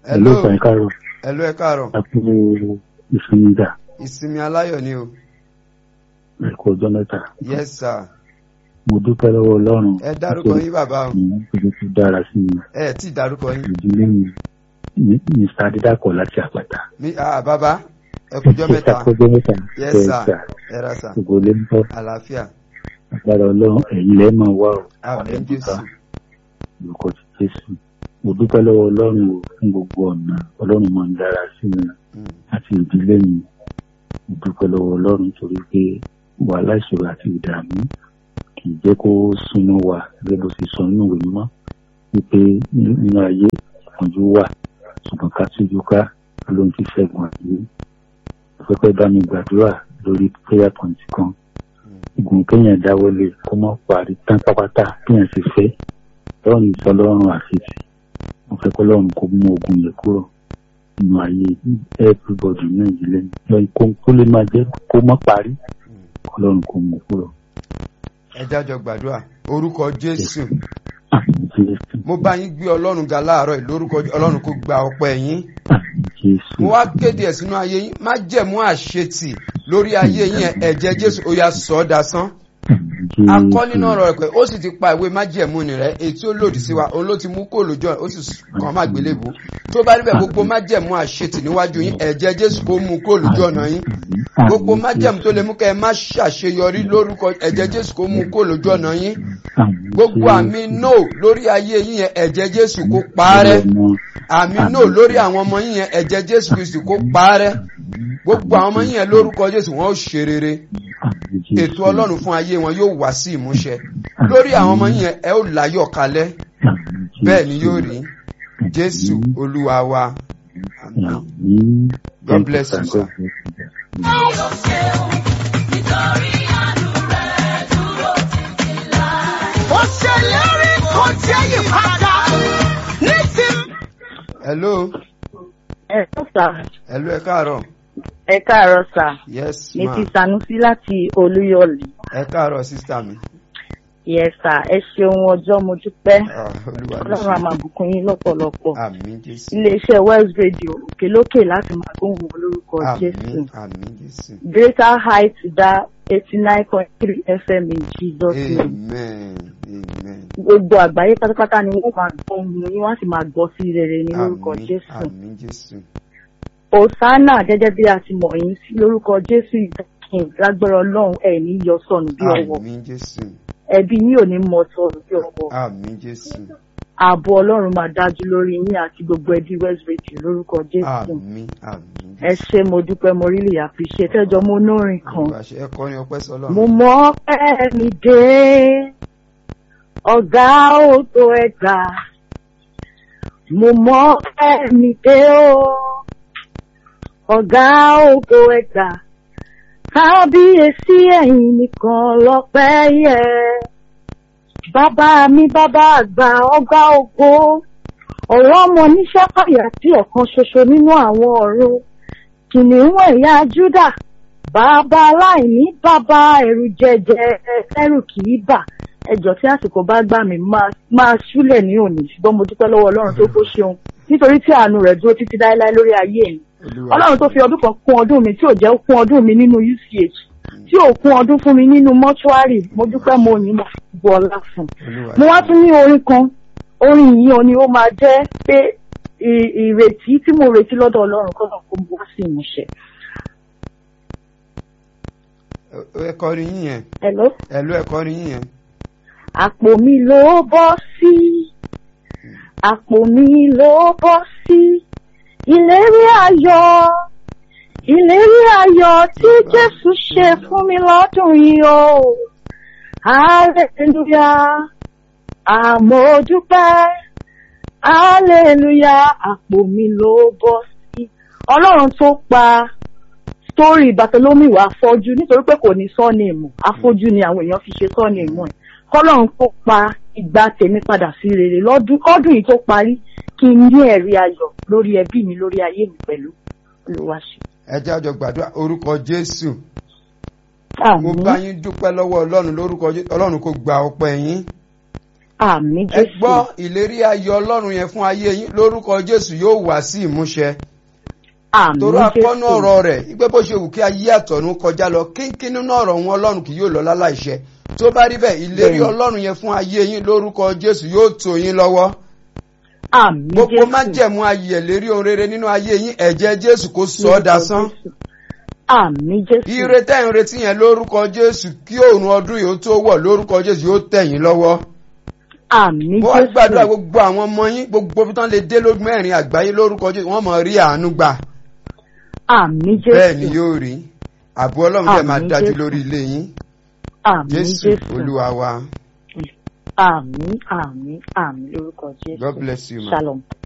Hello sà ẹ káàárọ̀. Hello ẹ káàárọ̀. Àpò ìsinmi dà. Ìsinmi aláyọ̀ ni o. Ẹ kú ọjọ́ mẹ́ta. Yes sir. Mo dúpẹ́ lọ́wọ́ Ọlọ́run. Ẹ dárúkọ yín bàbá o. Mo fi tó dára sí mi. Ẹ tí dárúkọ yín. Ìdílé mi. Mr. Adédàpọ̀ láti àpáta. Mi ah bàbá ẹ kújọ́ mẹ́ta. Ẹ kú ọjọ́ mẹ́ta. Yes sir. Ẹ ra sà. Gbogbo lé ń bọ̀. Àlàáfíà. Agbára Ọlọ́run ẹ̀yin lẹ́ máa wá o. Àmín Jésù. Olùkọ́ ti Jésù. Mo dúpẹ́ lọ́wọ́ Ọlọ́run o fún gbogbo ọ̀nà. Ọlọ́run máa ń dára sí mi Mm. àti ìdílé mi. Mo dúpẹ́ lọ́wọ́ Ọlọ́run torí pé wàhálà ìṣòro àti ìdààmú kì í jẹ́ kó súnmọ́ wa gẹ́gẹ́ bó ṣe sọ nínú ìwé mímọ́ wípé nínú ayé ìpọ́njú wà ṣùgbọ́n ká tújú ká ló ń fi ṣẹ́gun àyè. Pẹ́pẹ́ bá mi gbàdúrà lórí prayer point kan. Ìgùn kéèyàn dáwọ́lé kó mọ́ parí tán pápátá kéèyàn sì fẹ́. Lọ́run ìsọlọ́run àfẹ́sì. Mo fẹ́ kọ́ lọ́run kó mú ogun yẹn kúrò nínú ayé everybody ní ìdílé. Lọ́yìn kó kó lè máa jẹ́ kó mọ́ parí. Ọlọ́run kó mú kúrò. Ẹ jájọ gbàdúrà. Orúkọ Jésù. Àmín Jésù. Mo bá yín gbé Ọlọ́run ga láàárọ̀ yìí lórúkọ Ọlọ́run kó gba ọpẹ́ yín. Àmín Jésù. Mo wá kéde ẹ̀ sínú ayé yín. Má jẹ̀mú àṣetì lórí ayé yín ẹ̀ ẹ̀jẹ̀ Jésù ó yá sọ ọ́ dasán. Àmín Jésù. akọ́ nínú ọ̀rọ̀ rẹ̀ pé ó sì ti pa ìwé májẹ̀mú ni rẹ̀ èyí tí ó lòdì sí wa òun ló ti mú kó lójú ọ̀nà ó sì kàn má gbélébùú tó bá níbẹ̀ gbogbo májẹ̀mú àṣetì níwájú yín ẹ̀jẹ̀ jésù kó mú kó lójú ọ̀nà yín Àmín gbogbo Jésù. májẹ̀mú tó lè mú kẹ́ ẹ má ṣàṣeyọrí lórúkọ ẹ̀jẹ̀ jésù kó mú kó lójú ọ̀nà yín Àmín gbogbo Jésù. àmì no lórí ayé yín yẹn ẹ̀jẹ̀ jésù kó parẹ́ àmì no lórí àwọn ọmọ yín yẹn ẹ̀jẹ̀ jésù kristu kó parẹ́ gbogbo àwọn ọmọ yín yẹn lórúkọ jésù wọn ó ṣe rere Àmín Jésù. ètò ọlọ́run fún ayé wọn yóò wá sí ìmúṣẹ lórí àwọn ọmọ yín yẹn ẹ ó láyọ̀ kalẹ̀ Àmín Jésù. bẹ́ẹ̀ ni yóò rí jésù olúwa wa àmín. Àmín. God bless you, sir. God bless you. ó ṣèlérí kò jẹ́ ìpadà ní ti. hello ẹ ló sà hello ẹ káàárọ̀ ẹ káàárọ̀ sà yes mi ma ti sanusi láti olúyọ̀lé ẹ káàárọ̀ sísá mi yẹ sà ẹ ṣeun ọjọ́ mo dúpẹ́ Ah, olúwa ló ọlọ́run àmà ṣe bùkún yín lọ́pọ̀lọpọ̀ àmín jésù iléeṣẹ́ west radio òkèlókè láti máa gbóhùn wọn lórúkọ jésù àmín àmín jésù greater height dá eighty nine point three fm in jesus name amen amen gbogbo àgbáyé pátápátá ni wọ́n máa gbọ́ ohun yín wọ́n á sì máa gbọ́ sí rere ní lórúkọ àmín jésù àmín jésù hosanna gẹ́gẹ́ bí a ti mọ̀ yín sí lórúkọ jésù ìdákin lágbára ọlọ́run ẹ̀ ní yọ sọnù bí ọwọ́ àmín jésù ẹbí yín ò ní mọ sọnù bí ọwọ́ àmín jésù ààbò ọlọ́run máa dájú lórí yín àti gbogbo ẹbí west radio lórúkọ jésù àmín àmín ẹ ṣe mo dúpẹ́ mo rí lè appreciate ẹjọ́ mo nórin kan olúwa ṣe ẹ kọrin ọpẹ́ sọ́lọ́run mo mọ ọpẹ́ mi dé ọ̀gá òtò ẹ̀gbà mo mọ ọpẹ́ mi dé o ọ̀gá òtò ẹ̀gbà kábíyèsí ẹ̀yin nìkan lọ́pẹ́ yẹ bàbá mi bàbá àgbà ọgbà ògo ọ̀rọ̀ ọmọ níṣẹ́ pàyà tí ọ̀kan ṣoṣo nínú àwọn ọ̀run kìnìún ẹ̀yà júdà bàbá aláìní bàbá ẹ̀rù jẹjẹ ẹrù kì í bà ẹjọ́ tí àsìkò bá gbà mí máa máa ṣúlẹ̀ ní òní ṣùgbọ́n mo dúpẹ́ lọ́wọ́ ọlọ́run tó kó ṣeun nítorí tí àánú rẹ̀ dúró títí láéláé lórí ayé mi olúwa ọlọ́run tó fi ọdún kan kún ọdún mi tí ò jẹ́ kún ọdún mi nínú uch tí ò kún ọdún fún mi nínú mọ́ṣúárì mo dúpẹ́ mo yìn mo fi gbọ́ ọlá fún un olúwa mo wá tún ní orin kan orin yìí ó ní ó máa jẹ́ pé ì- ìrètí tí mo retí lọ́dọ̀ ọlọ́run kọ́ náà kó mo wá sí ìmúṣẹ. ẹ kọrin yín yẹn Hello? hello ẹ kọrin yín yẹn àpò mi ló bọ́ sí àpò mi ló bọ́ sí ìlérí ayọ̀ ìlérí ayọ̀ tí jésù ṣe fún mi lọ́dún yìí o hallelujah àmójúpẹ́ hallelujah àpò mi ló bọ́ sí ọlọ́run tó pa sítórì Bartholomew wá afọ́jú nítorí pé kò ní sọ́ọ̀nìmù afọ́jú ni àwọn èèyàn fi ṣe sọ́ọ̀nìmù ẹ̀ kọ́lọ́run kó pa ìgbà tèmi padà sí rere lọ́dún ọdún yìí tó parí kí n ní ẹ̀rí ayọ̀ lórí ẹbí mi lórí ayé mi pẹ̀lú olùwàṣẹ. ẹ jẹ́ àjọ gbàdúrà orúkọ jésù mo àmín bá yín dúpẹ́ lọ́wọ́ ọlọ́run lórúkọ jésù ọlọ́run kò gba ọpẹ́ yín àmì ẹ jésù gbọ́ ìlérí ayọ̀ ọlọ́run yẹn fún ayé yín lórúkọ jésù yóò wá sí ìmúṣẹ àmì torí akọ́nú jésù ọ̀rọ̀ rẹ̀ wípé bó ṣe wù kí ayé àtọ̀run kọjá lọ kínkín nínú ọ̀rọ̀ wọn ọlọ́run kì yóò lọ láláìṣẹ tó bá rí bẹ́ẹ̀ ìlérí Bẹ́ẹ̀ni. ọlọ́run yẹn fún ayé yín lórúkọ jésù yóò tó yín lọ́wọ́ àmì gbogbo jésù májẹ̀mú ayẹ̀ lérí ohun rere nínú ayé yín ẹ̀jẹ̀ jésù kó sọ ọ́ dasán àmì jésù ire tẹ́ ń retí yẹn lórúkọ jésù kí òòrùn ọdún yìí ó tó wọ̀ lórúkọ jésù yóò tẹ̀ yín lọ́wọ́ àmì mo wá gbàdúrà jésù gbogbo àwọn ọmọ yín gbogbo bí tán lè dé lójú mẹ́rin àgbáyé lórúkọ jésù wọ́n mọ̀ rí àánú gbà àmì bẹ́ẹ̀ ni jésù yóò rí àbú ọlọ́run dẹ̀ máa Àmín dájú Jésù. lórí ilé yín àmì jésù jésù olúwa wa àmì àmì àmì lórúkọ jésù god bless you ma. shalom.